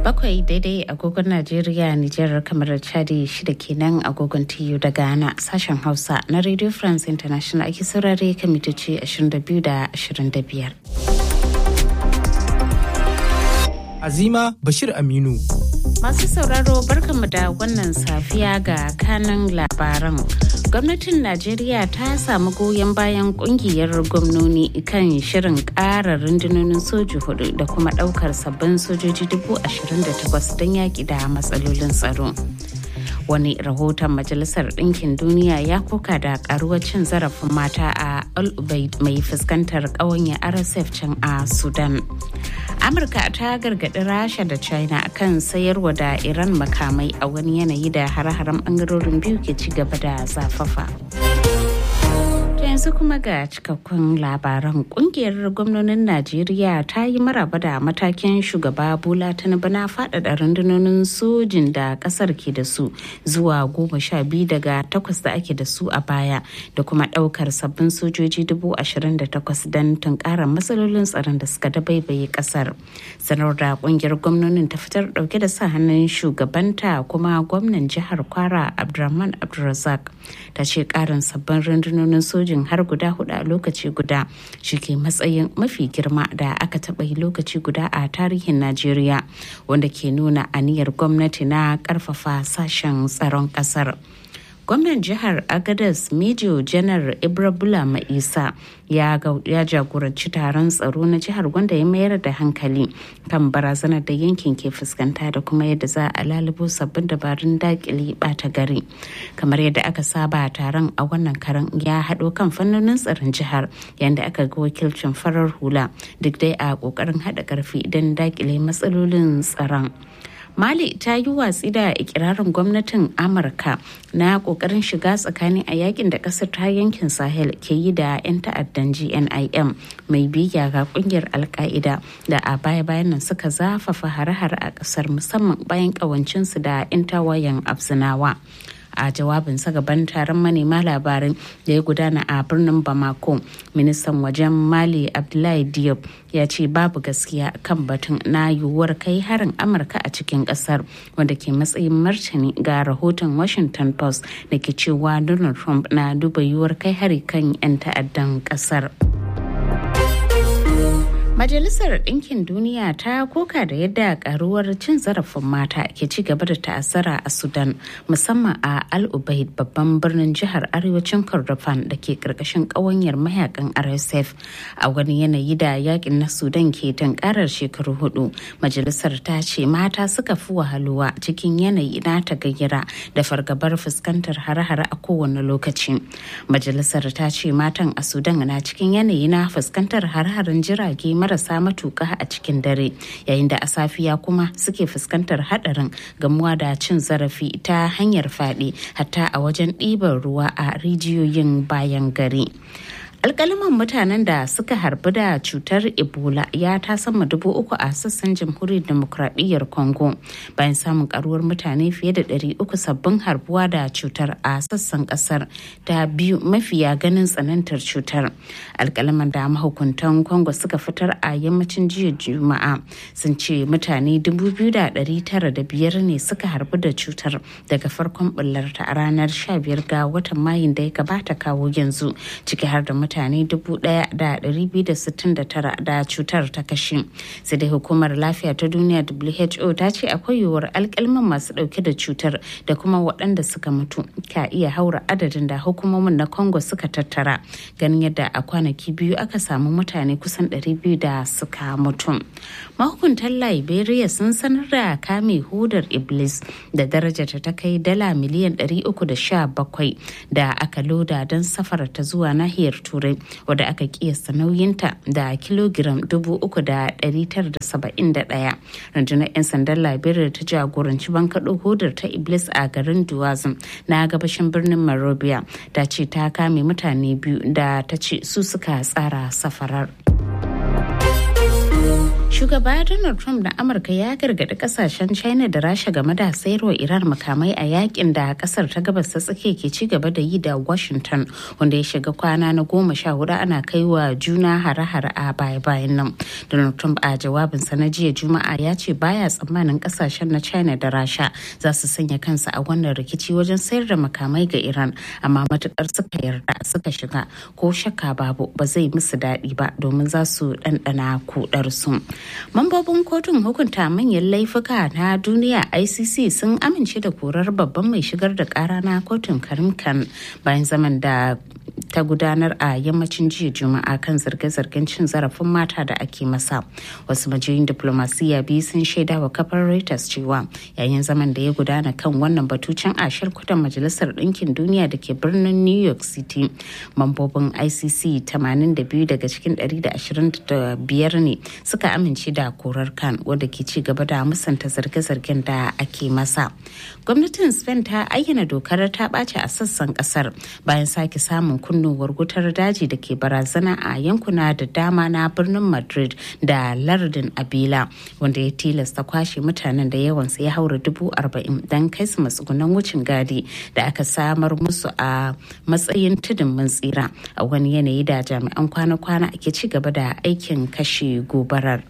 bakwai daidai agogon Najeriya, Nijar, kamar Chadi shida kenan agogon TU da Ghana sashen Hausa na Radio France International ake saurare kan mitoci 22 da 25. Azima Bashir Aminu. Masu sauraro barkanmu da wannan safiya ga kanan labaran. Gwamnatin Najeriya ta samu goyon bayan kungiyar gwamnoni kan shirin ƙara rundunonin soji hudu da kuma ɗaukar sabbin sojoji dubu ashirin da takwas don yaƙi da matsalolin tsaro. wani rahoton majalisar ɗinkin duniya ya koka da karuwar cin zarafin mata a al mai fuskantar ƙawanya rsf can a sudan amurka ta gargaɗi rasha da china kan sayarwa da iran makamai a wani yanayi da hare-haren ɓangarorin biyu ke ci gaba da zafafa. yanzu kuma ga cikakkun labaran kungiyar gwamnonin najeriya ta yi maraba da matakin shugaba bola tinubu na faɗaɗa rundunonin sojin da ƙasar ke da su zuwa goma sha biyu daga takwas da ake da su a baya da kuma ɗaukar sabbin sojoji dubu ashirin da takwas don tunkarar matsalolin tsaron da suka dabaibaye ƙasar sanar da kungiyar gwamnonin ta fitar ɗauke da sa hannun shugabanta kuma gwamnan jihar kwara abdulrahman abdulrazak ta ce ƙarin sabbin rundunonin sojin har guda hudu a lokaci guda shi ke matsayin mafi girma da aka taɓa yi lokaci guda a tarihin najeriya wanda ke nuna aniyar gwamnati na ƙarfafa sashen tsaron ƙasar gwamnan jihar agadas major janar ibrabula ma'isa ya jagoranci taron tsaro na jihar wanda ya mayar da hankali kan barazanar da yankin ke fuskanta da kuma yadda za a lalubo sabbin dabarun dakile bata gari kamar yadda aka saba taron a wannan karan ya haɗo kan fannonin tsaron jihar yadda aka ga wakilcin farar hula duk dai a ƙoƙarin haɗa ƙarfi don dakile matsalolin tsaron mali ta yi watsi da ikirarin gwamnatin amurka na kokarin shiga tsakani a yakin da kasar ta yankin sahel ke yi da 'yan ta'addan gnim mai biya ga kungiyar alka'ida da a baya-bayan nan suka zafafa hare-hare a kasar musamman bayan kawancinsu da 'yan tawayen afzinawa a jawabinsa gaban taron manema labarai da ya gudana a birnin bamako ministan wajen mali abdullahi diop ya ce babu gaskiya kan batun na yiwuwar kai harin amurka a cikin kasar wanda ke matsayin martani ga rahoton washington post da ke cewa donald trump na duba yiwuwar kai hari kan 'yan ta'addan kasar. Majalisar Ɗinkin Duniya ta koka da yadda karuwar cin zarafin mata ke ci gaba da ta'azzara a Sudan musamman a Al Ubaid babban birnin jihar arewacin Kordofan da ke karkashin ƙawanyar mayakan RSF a wani yanayi da yakin na Sudan ke tankarar shekaru hudu. Majalisar ta ce mata suka fi wahaluwa cikin yanayi na tagayyara da fargabar fuskantar hare-hare a kowane lokaci. Majalisar ta ce matan a Sudan na cikin yanayi na fuskantar hare-haren jirage marasa matuƙa a cikin dare yayin da a safiya kuma suke fuskantar hadarin gamuwa da cin zarafi ta hanyar fyaɗe hatta a wajen ɗiban ruwa a rijiyoyin bayan gari. alkalaman mutanen da suka harbi da cutar ebola ya ta sama dubu uku a sassan jamhuriyar demokradiyyar congo bayan samun karuwar mutane fiye da ɗari uku sabbin harbuwa da cutar a sassan kasar da biyu mafiya ganin tsanantar cutar alkalaman da mahukuntan congo suka fitar a yammacin jiya juma'a sun ce mutane dubu biyu da ɗari tara da biyar ne suka harbi da cutar daga farkon bullarta a ranar sha biyar ga watan mayun da ya gabata kawo yanzu ciki har da mutane 1,269 da cutar ta kashe sai dai hukumar lafiya ta duniya who ta ce akwai yiwuwar alkalman masu dauke da cutar da kuma waɗanda suka mutu ka iya haura adadin da hukumomin na congo suka tattara ganin yadda a kwanaki biyu aka samu mutane kusan 200 da suka mutu mahukuntan liberia sun sanar da kame hudar iblis da darajarta ta kai dala miliyan 317 da aka loda don safara ta zuwa nahiyar turai wadda aka kiyasta nauyinta da kilogiram 3,971 rundunar 'yan sandan liberia ta jagoranci bankaɗo hodar ta iblis a garin duwazin na gabashin birnin marobia ta ce ta kame mutane biyu da ta ce su suka tsara safarar Shugaba Donald Trump na Amurka ya gargaɗi kasashen China da Rasha game da sayarwa Iran makamai a yakin da kasar ta gabas ta tsakiya ke ci gaba da yi da Washington wanda ya shiga kwana na goma sha hudu ana kai wa juna hare-hare a baya-bayan nan. Donald Trump a jawabinsa na jiya Juma'a ya ce baya tsammanin kasashen na China da Rasha za su sanya kansu a wannan rikici wajen sayar da makamai ga Iran amma matukar suka yarda suka shiga ko shakka babu ba zai musu daɗi ba domin za su ɗanɗana kudar su. Mambobin kotun hukunta manyan laifuka na duniya ICC sun amince da korar babban mai shigar da kara na kotun Karim Khan bayan zaman da ta gudanar a yammacin jiya juma'a kan zarge-zargen cin zarafin mata da ake masa wasu majiyoyin diplomasiya biyu sun shaida wa kafar reuters cewa yayin zaman da ya gudana kan wannan batucin a shirkutan majalisar ɗinkin duniya da ke birnin new york city mambobin icc 82 daga cikin 125 ne suka amince da korar kan wadda ke ci gaba da musanta zarge-zargen da ake masa gwamnatin spain ta ayyana dokar ta ɓace a sassan ƙasar bayan sake samun kunnuwar wutar daji da ke barazana a yankuna da dama na birnin madrid da lardin abila wanda ya tilasta kwashe mutanen da yawansa ya haura dubu arba'in don kai su matsugunan wucin gadi da aka samar musu a matsayin tudun mun tsira a wani yanayi da jami'an kwana-kwana ake ci gaba da aikin kashe gobarar.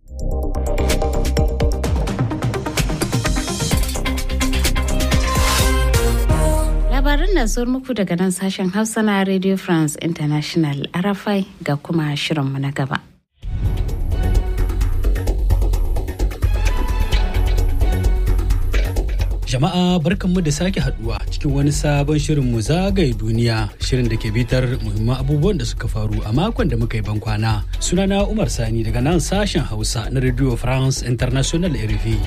labaran na zuwa muku daga nan sashen hausa na radio france international arafai ga kuma shirinmu na gaba Jama'a barkanmu da sake haduwa cikin wani sabon shirin mu zagaye duniya shirin da ke bitar muhimman abubuwan da suka faru a makon da muka yi bankwana. Sunana Umar Sani daga nan sashen Hausa na Radio France International RFI.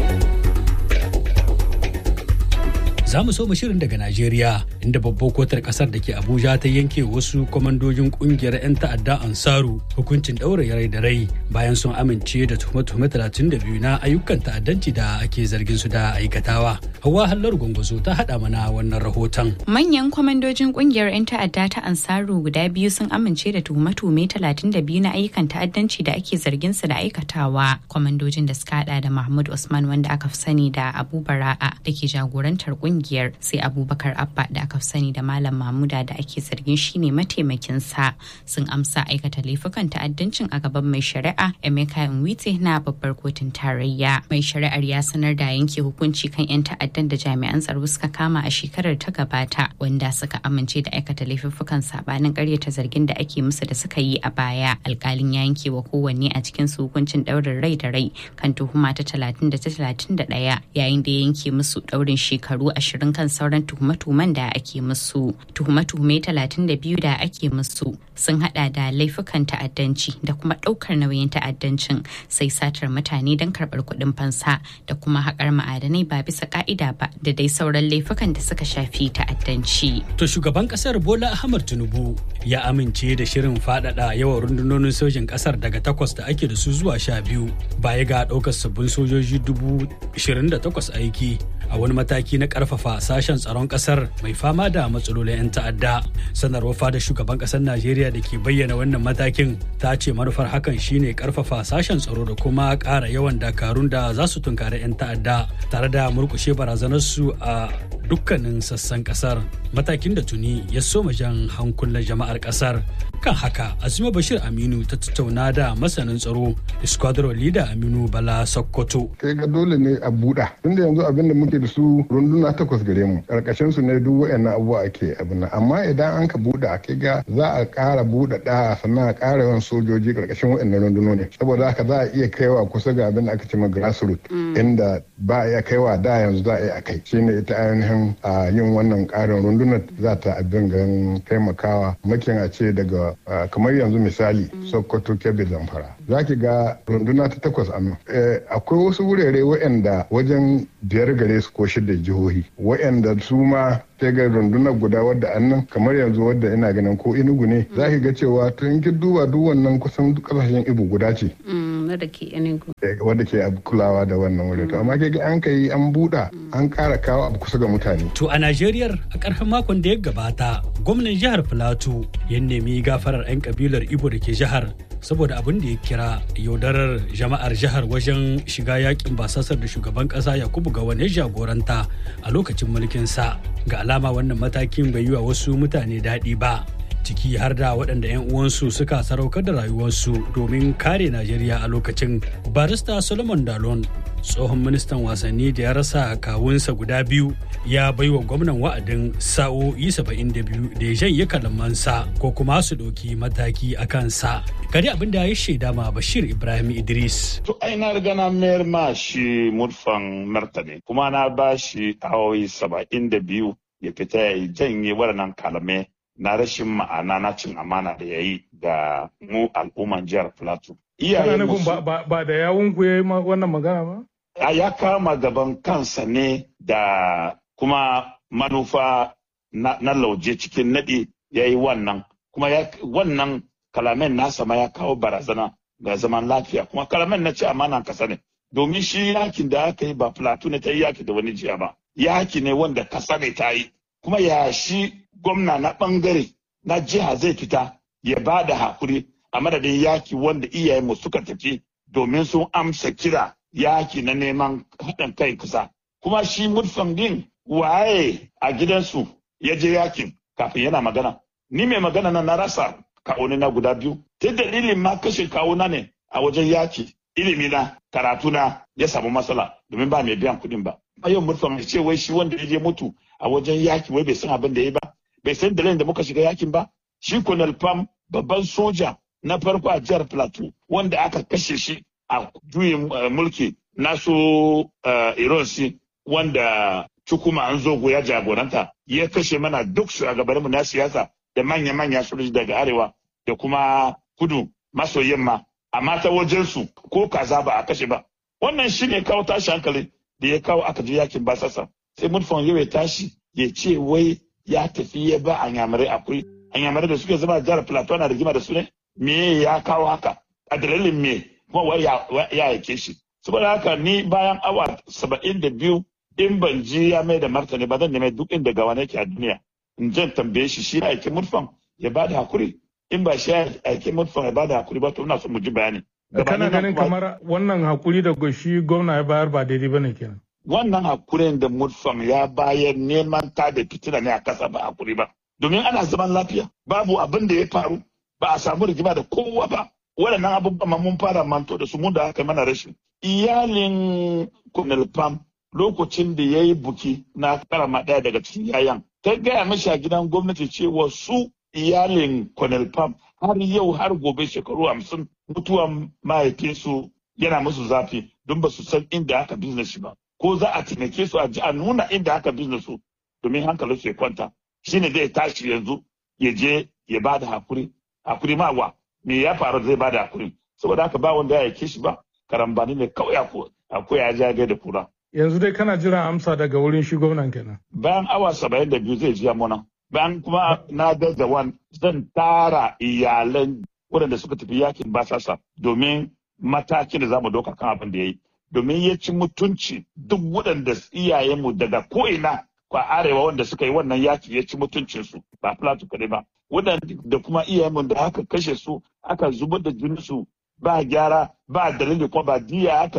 za mu so mu shirin daga Najeriya inda babbar kotar kasar da ke Abuja ta yanke wasu kwamandojin kungiyar 'yan ta'adda Ansaru hukuncin ɗaure rai da rai bayan sun amince da tuhume-tuhume 32 na ayyukan ta'addanci da ake zargin su da aikatawa. Hawa Hallar Gwangwazo ta haɗa mana wannan rahoton. Manyan kwamandojin kungiyar 'yan ta'adda ta Ansaru guda biyu sun amince da tuhume-tuhume 32 na ayyukan ta'addanci da ake zargin su da aikatawa. Kwamandojin da suka hada da Mahmud Usman wanda aka fi sani da Abu Bara'a da ke jagorantar kungiyar kungiyar sai abubakar abba da aka sani da malam mamuda da ake zargin shine mataimakin sa sun amsa aikata laifukan ta'addancin a gaban mai shari'a emeka nwite na babbar kotun tarayya mai shari'ar ya sanar da yanke hukunci kan 'yan ta'addan da jami'an tsaro suka kama a shekarar ta gabata wanda suka amince da aikata laifukan sabanin karyata zargin da ake musu da suka yi a baya alkalin ya yanke wa kowanne a cikin su hukuncin daurin rai da rai kan tuhuma ta talatin da ta talatin da ɗaya yayin da ya yanke musu daurin shekaru ashirin kan sauran tuhume-tuhumen da ake musu tuhume-tuhume talatin da biyu da ake musu sun hada da laifukan ta'addanci da kuma daukar nauyin ta'addancin sai satar mutane don karbar kuɗin fansa da kuma haƙar ma'adanai ba bisa ka'ida ba da dai sauran laifukan da suka shafi ta'addanci. To shugaban kasar Bola Ahmad Tinubu ya amince da shirin faɗaɗa yawan rundunonin sojin kasar daga takwas da ake da su zuwa sha biyu baya ga ɗaukar sabbin sojoji dubu ishirin da takwas aiki a wani mataki na karfafa sashen tsaron kasar mai fama da matsalolin 'yan ta'adda sanarwar fada shugaban kasar najeriya da ke bayyana wannan matakin ta ce manufar hakan shine karfafa sashen tsaro da kuma ƙara yawan dakarun da za su tunkari 'yan ta'adda tare da murkushe barazanarsu a dukkanin sassan kasar matakin da tuni ya soma jan hankulan jama'ar kasar kan haka azuma bashir aminu ta tattauna da masanin tsaro squadron leader aminu bala sokoto kai ga dole ne a buɗa tunda yanzu abin da muke da su runduna takwas gare mu karkashin su ne duk wayannan abubuwa ake abin nan amma idan an ka buɗa kai ga za a ƙara buɗa da sannan a ƙara yawan sojoji karkashin wayannan rundunoni saboda haka za a iya kaiwa kusa ga abin da aka ce ma grassroot inda ba a iya kaiwa da yanzu za a iya kai shine ita ainihin a yin wannan ƙarin rundunar za ta abin gan taimakawa makin a ce daga kamar yanzu misali sokoto kebbi zamfara za ki ga runduna ta takwas a nan akwai wasu wurare waɗanda wajen biyar gare su ko shida jihohi waɗanda su ma sai ga rundunar guda wadda annan kamar yanzu wadda ina ganin ko inugu ne za ki ga cewa to in ki duba duk wannan kusan kasashen ibu guda ce wadda ke enugu wadda ke kulawa da wannan wuri to amma ke ga an kai an buɗa an ƙara kawo abu kusa ga mutane to a Najeriya a ƙarshen makon da ya gabata gwamnan jihar Filato ya nemi gafarar 'yan kabilar Ibo da ke jihar saboda abin da ya kira yaudarar jama'ar jihar wajen shiga yakin basasar da shugaban kasa yakubu gawane jagoranta a lokacin mulkinsa ga alama wannan matakin bai yi wa wasu mutane daɗi ba ciki har da waɗanda 'yan uwansu suka saraukar da rayuwarsu domin kare najeriya a lokacin barista solomon dalon tsohon ministan wasanni da ya rasa kawunsa guda biyu ya baiwa gwamnan wa'adin sa'o'i 72 da ya janye kalamansa ko kuma su ɗauki mataki a kansa kari abin da ya shaida ma bashir ibrahim idris to ai na riga na mayar ma shi murfan martani kuma na ba shi awoyi 72 ya fita ya janye waɗannan kalamai na rashin ma'ana na cin amana da ya yi ga mu al'umman jihar plateau. Kana nufin ba da yawun ku ya yi wannan magana ba? Ya kama gaban kansa ne da kuma manufa na, lauje cikin naɗi ya yi wannan. Kuma wannan kalamen nasa ma ya kawo barazana ga zaman lafiya. Kuma kalamen na ci amana kasa ne. Domin shi yakin da aka yi ba plateau ne ta yi yaki da wani jiya ba. Yaki ne wanda kasa ne ta yi. Kuma ya shi gwamna na bangare na jiha zai fita ya ba da hakuri a madadin yaki wanda iyayenmu suka tafi domin sun amsa kira yaki na neman haɗin kai kusa. Kuma shi murfan din waye a gidansu ya je yakin kafin yana magana. Ni mai magana na na rasa kawuni na guda biyu. Ta dalilin ma kashe kawuna ne a wajen yaki. Ilimi na karatu na ya samu matsala domin ba mai biyan kuɗin ba. Ayon murfan mai ce wai shi wanda ya je mutu a wajen yaki wai bai san abin da ya ba. bai san dalilin da muka shiga yakin ba shi Colonel Pam babban soja na farko a jihar Plateau wanda aka kashe shi a juyin mulki na so Ironsi wanda Chukuma Anzogo ya jagoranta ya kashe mana duk shugabanninmu na siyasa da manya-manya sojoji daga arewa da kuma kudu maso yamma amma ta wajensu ko kaza ba a kashe ba wannan shi ne kawo tashi hankali da ya kawo aka je yakin basasa sai mutfan yau ya tashi ya ce wai ya tafi ya ba anyamarai akwai anyamarai da suke zama jihar plateau na rigima da su ne me ya kawo haka a dalilin me kuma wai ya yake shi saboda haka ni bayan awa saba'in da biyu in ban ji ya mai da martani ba zan nemi duk inda gawa nake a duniya in jan tambaye shi shi aiki murfan ya ba da hakuri in ba shi aiki murfan ya ba da hakuri ba to ina son mu ji bayani. kana ganin kamar wannan hakuri da shi gwamna ya bayar ba daidai ba ne kenan. wannan hakurin da mutfam ya bayar neman ta da fitina ne a kasa ba hakuri ba domin ana zaman lafiya babu abin da ya faru ba a samu rigima da kowa ba waɗannan abubuwan mun fara manto da su mun da aka mana rashin iyalin Colonel Pam lokacin da ya yi buki na karama ɗaya daga cikin yayan ta gaya mashi a gidan gwamnati cewa su iyalin Colonel Pam har yau har gobe shekaru hamsin mutuwan mahaifinsu yana musu zafi don ba su san inda aka business shi ba ko za a taimake su a ji a nuna inda aka business su domin hankalin su ya kwanta shine zai tashi yanzu ya je ya ba da hakuri hakuri ma wa me ya faru zai ba da hakuri saboda haka ba wanda ya yake shi ba karambani ne kawai akwai ya jage da kura yanzu dai kana jiran amsa daga wurin shi gwamnan kenan bayan awa saba'in da biyu zai jiya muna bayan kuma na da wan zan tara iyalan waɗanda suka tafi yakin basasa domin matakin da za mu ɗauka kan abin da ya yi domin ya ci mutunci duk waɗanda iyayenmu daga ko'ina kwa arewa wanda suka yi wannan yaki ya ci mutuncinsu ba plateau kaɗai ba waɗanda da kuma iyayenmu da aka kashe su aka zubar da jininsu ba gyara ba dalili kuma ba diya aka